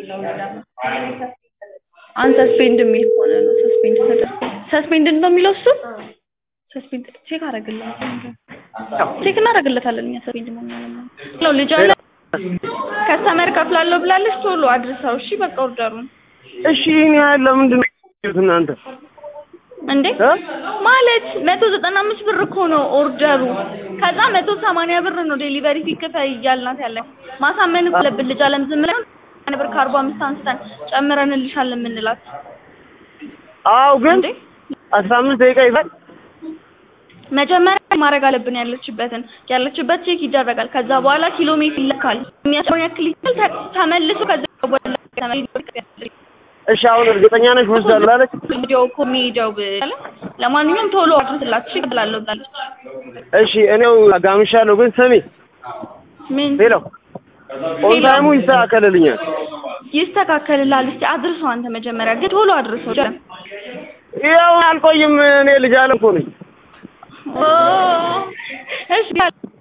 አንሰስፔንድ የሚል ከሆነ ነው ሰስፔንድ ተደርጎ ሰስፔንድ ነው የሚለው እሱ ሰስፔንድ ቼክ አደርግልሃለሁ ቼክ እናደርግለታለን እኛ ሰስፔንድ ነው የሚለው ልጅ አለ ከስተመር ከፍላለሁ ብላለች ቶሎ አድርሰው እሺ በቃ ኦርደሩን እሺ ይህን ያህል ለምንድን ነው የምትይዙት እናንተ እንዴ እ? ማለት መቶ ዘጠና አምስት ብር እኮ ነው ኦርደሩ ከዛ መቶ ሰማንያ ብር ነው ዴሊቨሪ ሲከፈል እያልናት ያለ ማሳመን እኮ አለብን ልጅ አለም ዝም ብለን አንድ ብር ከአርባ አምስት አንስተን ጨምረንልሻል የምንላት አዎ ግን እንዴ አስራ አምስት ደቂቃ ይዛል መጀመሪያ ማድረግ አለብን ያለችበትን ያለችበት ቼክ ይደረጋል ከዛ በኋላ ኪሎ ሜትር ይለካል የሚያስረውን ያክል ይችላል ተ- ተመልሶ ከዛ በኋላ ተመልሶ እሺ አሁን እርግጠኛ ነሽ ወስዳለሁ አለች ቪዲዮ እኮ የሚሄደው ብለ ለማንኛውም ቶሎ አድርስላት እሺ እላለሁ ብላለች እሺ እኔው አጋምሻለሁ ግን ስሚ ምን ሄሎ ኦን ታይሙ ይስተካከልልኛል ይስተካከልልሃል እስቲ አድርሰው አንተ መጀመሪያ ግን ቶሎ አድርሰው ጀ- ያው አልቆይም እኔ ልጅ አለም እኮ ነኝ ኦ እሺ